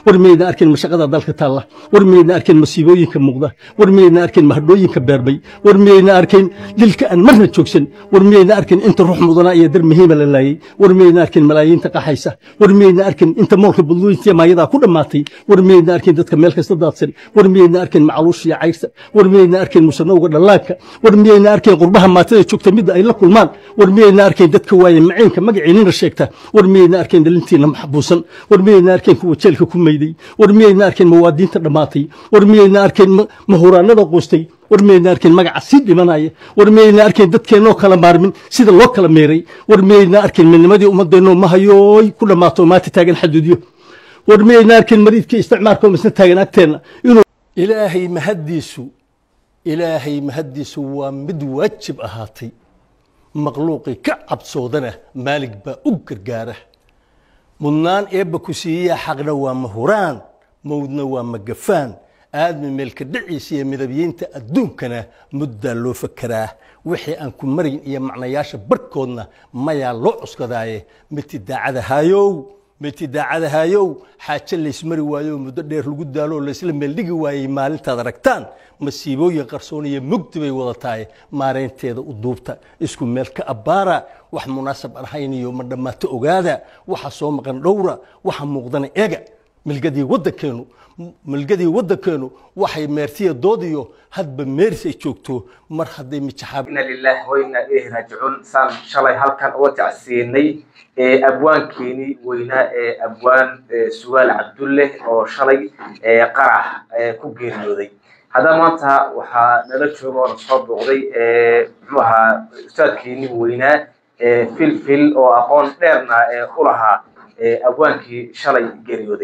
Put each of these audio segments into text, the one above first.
war miyayna arkin mashaqada dalka taalla war miyayna arkin masiibooyinka muuqda war miyayna arkin mahadhooyinka beerbay war miyayna arkin dilka aan marna joogsan war miyayna arkin inta ruux mudanaa iyo dar muhiima la laayay war miyayna arkin malaayiinta qaxaysa war miyayna arkin inta moolka budlooyinta maayadaa ku dhammaatay war miyayna arkin dadka meel kasta daadsan war miyayna arkin macaluusha iyo cayrta war miyayna arkin musanowga dhallaanka war miyayna arkin qurbaha maatada joogta midda ay la kulmaan war miyayna arkin dadka waaye maciinka magaciinina sheegta war miyayna arkin dhalintiina maxbuusan war miyayna arkin kuwa jeelka ku mayday war miyayna arkin mawaadiinta dhammaatay war miyayna arkin mahuraanada qoostay war miyayna arkin magaca sii dhimanaya war miyayna arkin dadkeennoo kala maarmin sida loo kala meeray war miyayna arkin midnimadii ummadeennoo mahayooy ku dhammaato maanta taagan xaduudyo war miyayna arkin mariidkii isticmaalkoo misna taagan agteenna inuu ilaahay mahaddiisu ilaahay mahaddiisu waa mid waajib ahaatay makhluuqii ka cabsoodana maalig baa u gargaara mudnaan eebba ku siiyaa xaqna waa mahuraan mawdna waa magafaan aadmi meelka dhiciisa iyo midabyeynta adduunkana muddaa loo fakeraa wixii aan ku marin iyo macnayaasha barhkoodna mayaa loo cuskadaaye miti daacadahaayow miti daacadahaayow xaaje laysmari waayo muddo dheer lagu daalo laysla meeldhigi waayey maalintaad aragtaan masiibooyin qarsoon iyo mugdi bay wadataaye maaraynteeda u duubta isku meel ka abbaara wax munaasab aan hayn iyo ma dhammaato ogaada waxa soo maqan dhowra waxa muuqdana eega milgadii waddankeenu milgadii waddankeenu waxay meertiya doodiyo hadba meeris ay joogto mar hadday mijaxaab ina lillahi wa inna ilayhi raajicuun saan shalay halkan uga tacsiinay abwaankeenii weynaa ee abwaan sugaal cabdulle oo shalay qarax ku geeriyooday haddaba maanta waxaa nala jooga oo na soo booqday muxuu ahaa ustaadkeenii weynaa filfil oo aqoon dheerna u lahaa abwaankii shalay geeriyooday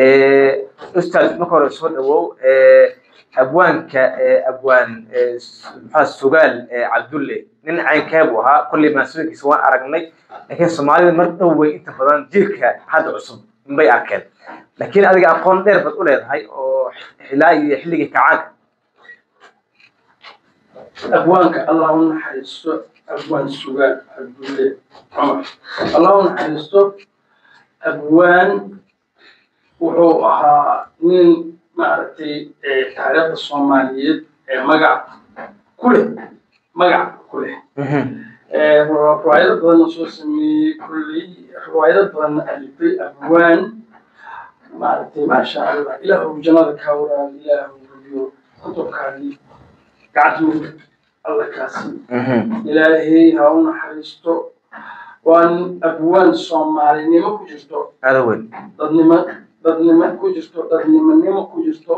ustaad marka hore soo dhawow abwaanka abwaan maxaa sugaal cabdulle nin caynkee buu ahaa kolley maasuulkiisa waan aragnay laakiin soomaalida mar dhow way inta badan jiilka hadda cusub inbay arkeen laakiin adiga aqoon dheer baad u leedahay oo xilaa iyo xilligii kacaanka abwaanka allah u naxariisto abwaan sugaal cabdulle cumar allah u naxariisto abwaan wuxuu ahaa nin maaragtay taariikhda soomaaliyeed ee magac ku leh magac ku leh riwaayado badanna soo sameeyey kulley riwaayado badanna alifay abwaan maaragtay maasha allah ilaahu jannada kaa waraal ilaahu hubiyo kutubkaadii gacanta midig alla kaasi ilaahay ha u naxariisto waan abwaan soomaalinimo ku jirto aada weyn dadnimo dadnimo ku jirto dadnimonimo ku jirto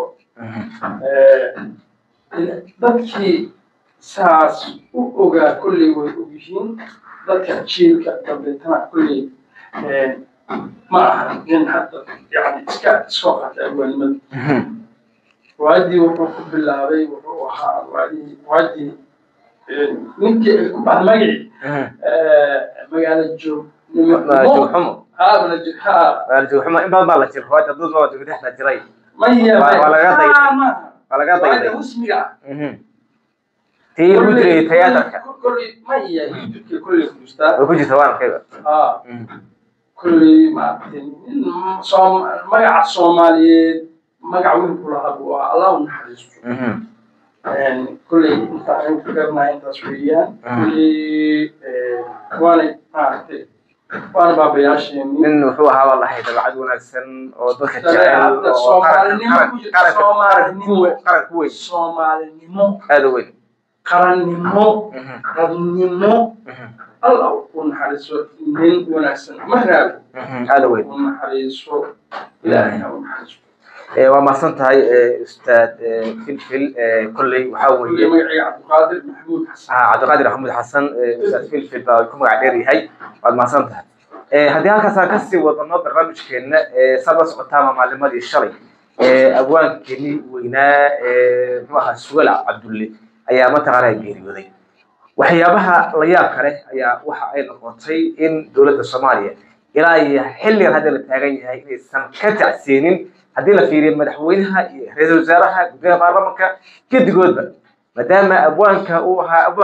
dadkii saas u ogaa kolley way ogyihiin dadka jiilka dambeetana kolley ma aha nin hadda yani iska iskoo qaatay abwaannimada riwaayadii wuxuu ku bilaabay wuxuu ahaa riwaayadii riwaayadii ninkii ay ku baxda magacii magaala joognimo joogxumo haa bala jir haa joogxumo in badan baa la jira riwaayadda dad baa joogdexda jiray maya Waa- waa laga dayday. Ah, ma- waa laga riwaayadda dayday rasmiga ah tii lagu jiray tiyaatarka kolley maya youtubekii kolley ku jirtaa way ku jirta waan arkayba haa kolley maaragtay nin soom magaca soomaaliyeed magac weyn ku lahaa buu ahaa allah u naxariisto kolley inta aan ka garanahay intaas weeyaan kolley waana maaragtay waana baabayaasheenii nin wuxuu ahaa baa lahay dabacad wanaagsan oo dadka jecel Dabeecadda oo Soomaalinimo qaran- ku jirta, qaran- Soomaalinimo. qaran ku weyn soomaalinimo aada u weyn qarannimo dadnimo allah u naxariiso nin wanaagsan ma raabi aada u weyn u naxariiso ilaahay ha u naxariiso Eh, waa mahadsan tahay eh, ustaad eh, filfil eh, kolley waxaa kulli weeye magacayga cabdiqaadir maxamuud xasan ah, cabdiqaadir axmed xasan eh, ustaad filfil baa ku magac dheer yahay waad mahadsan tahay Eh, haddii halkaas aan kasii wadano barnaamijkeena eh, saad la socotaama maalimadii shalay eh, abwaankeenii weynaa eh, muxuu ahaa sugal cabdulle ayaa mataqaanaa geeriyooday waxyaabaha la yaab kale ayaa waxa ay noqotay in dowladda soomaaliya ilaa iyo xilligan hadda la taagan yahay inaysan ka tacsiinin haddii la fiiriyo madaxweynaha iyo ra-iisul wasaaraha gudaha baarlamanka gedigoodba maadaama abwaanka uu ahaa abwaan qaran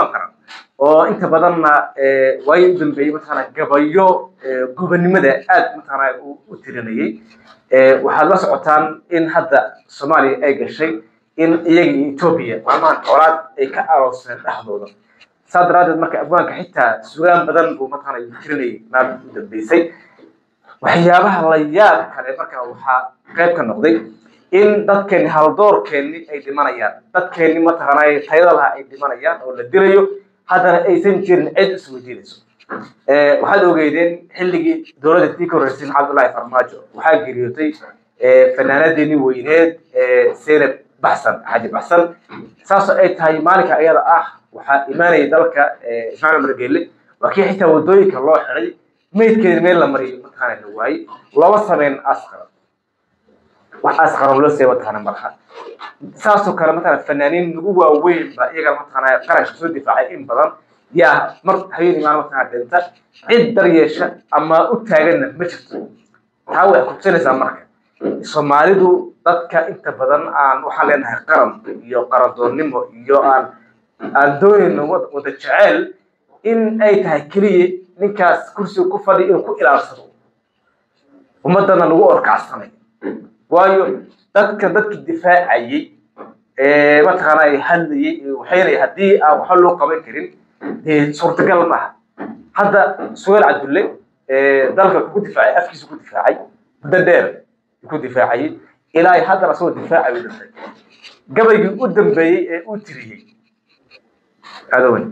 oo inta badanna waayii u dambeeyey mataqaana gabayo gobonimada aad mataqaana u tirinayay waxaad la socotaan in hadda soomaaliya ay gashay in iyaga iyo etoobiya maalmahan colaad ay ka arooseen dhexdooda saa daraaddeed marka afgaanka xitaa sugaan badan buu mataqaana uu tirinayay maalin u dambeysay waxyaabaha la yaab kale marka waxaa qayb ka noqday in dadkeeni haldoorkeeni ay dhimanayaan dadkeeni mataqaanaa tayada laha ay dhimanayaan oo la dilayo haddana aysan jirin cid isweydiinayso waxaad ogeydeen xilligii dowladda tii ka horreysay cabdullaahi farmaajo waxaa geeriyootay fanaanadeeni weyneed seynab baxsan xaji baxsan saasoo ay tahay maalinka ayada ah waxaa imaanaya dalka ismaaciil umar geelle waa kii xitaa waddooyinka loo xiday meydkeeda meel la mariyo mataqaana la waayey looma sameyn asqaran wax asqaran loo seey mataqaana malaha saasoo kale mataqaana fanaaniin nagu waaweyn ba iyagana mataqaana qaranka soo difaacay in badan yaa mar habeen imaan mataqaana dhinta cid daryeesha ama u taaganna ma jirto taa way kutusinaysaa marka soomaalidu dadka inta badan aan waxaan leenahay qaran iyo qarandoonnimo iyo aan aan doonayno wada jeceel in ay tahay keliya ninkaas kursiga ku fadhiya inuu ku ilaalsado ummadana lagu orkacsanay waayo dadka dadkii difaacayey mataqaana ay hadlayey waxaynay haddii aan waxba loo qaban karin dee suurtagal maaha hadda sugaal cabdulle dalka ku difaacay afkiisa ku difaacay muddo dheer ku difaacayey ilaa haddana asagoo difaacay u dhintay gabaygii u dambeeyey ee uu tiriyey adowen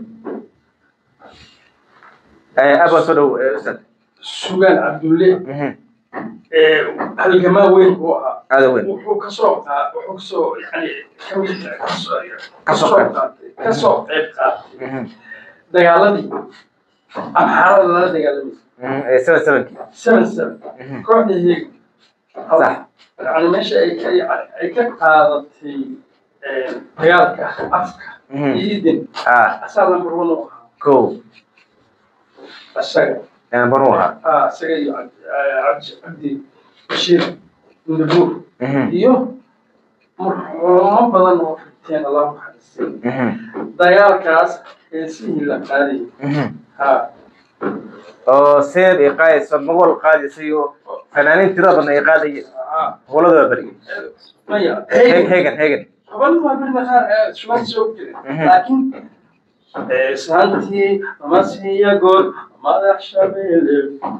abaa soo dhow ustaad sugaan cabdulle halgamaa weyn buu ahaa adowen wuxuu kasoo qaa wuxuu kasoo yani kamid kasoo Kasoo kasoo qaatay kasoo qayb qaatay dagaaladii amxaarada lala dagaalamay seven sevenkii seven seven kooxda heeg sax yani meesha ay ay ay ka qaadatay dagaalka afka ciidan ah asaa number one u ahaa ko isaga banu ahaa ah isaga iyo cabdi cabdi bashiir ndabuur iyo marxuumo badan oo fiteen allah maxarisay dagaalkaas heesihii la qaadayay ha oo seeb ay qaadayso magol qaadaysay oo fanaaniin tiro badan ay qaadayeen ha howladooda beri maya hegan hegan haban waa birna qaar sugaan soo jiray Mhm. laakiin saantii amasiya gool madax shabeelle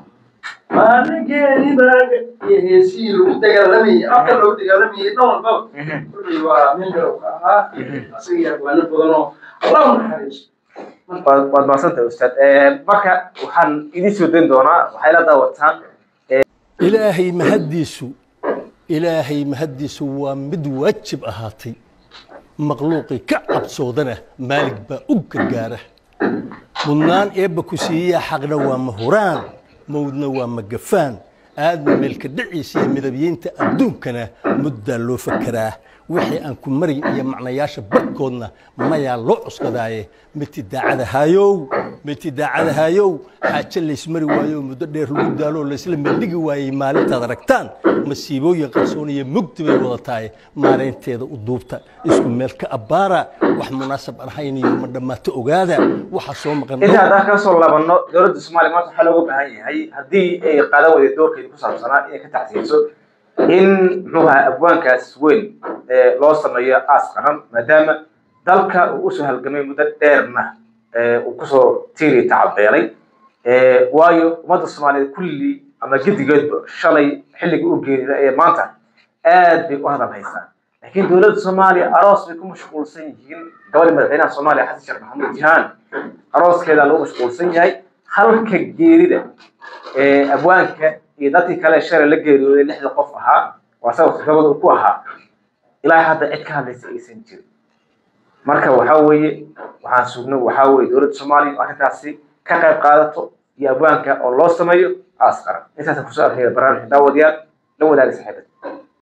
maaligeedi baaga iyo heesihii lagu dagaalamayay afka lagu dagaalamayay dhan walbaba kulli waa nin garowka ahaa asaga iyo abwaano badan oo allah u naxariiso waad waad mahadsantahay ustaad marka waxaan idiin soo dayn doonaa waxay la daawataan ilaahay mahaddiisu ilaahay mahaddiisu waa mid waajib ahaatay makhluuqii ka cabsoodana maalig baa u gargaara mudnaan eebba ku siiyaa xaqna waa mahuraan mawdna waa magafaan aadna meelka dhiciisa iyo midabyeynta adduunkana muddaa loo fakeraa wixii aan ku marin iyo macnayaasha barkoodna mayaa loo cuskadaaye miti daacadahaayow miti daacadahaayow xaaje laysmari waayo muddo dheer lagu daalo laysla meeldhigi waayey maalintaad aragtaan masiibooyin qarsoon iyo mugdi bay wadatahay maaraynteeda u duubta isku meel ka abbaara wax munaasab aan hayn iyo ma dhammaato ogaada waxa soo maqan inta haddaan ka soo labanno dowladda soomaaliya maanta waxaa looga baahan yahay haddii ay qaadan weyday doorkeeda ku saabsanaa inay ka tacsiyeyso in muxuu ahaa abwaankaas weyn ee loo sameeyo aas qaran maadaama dalka uu usoo halgamay muddo dheerna ee uu kusoo tiiri tacabeelay ee waayo ummadda soomaaliyeed kulli ama gedigeedba shalay xilligii u geerida ee maanta aad bay u hadal haysaa laakiin dowladda soomaaliya aroos bay ku mashquulsan yihiin gabadha madaxweynaha soomaaliya xasan sheekh maxamuud jihaan arooskeeda lagu mashquulsan yahay halka geerida ee abwaanka iyo dadkii kale shalay la geeriyooday lixda qof ahaa waa saga todobada uu ku ahaa ilaa hadda cid ka hadlaysa aysan jirin marka waxaa weeye waxaan sugno waxaa weeye dowladda soomaaliya oo arrintaasi ka qayb qaadato iyo abwaanka oo loo sameeyo aas qaran intaasa kusoo arkaya barnaamijka daawadayaal la wadaaga saaxiibada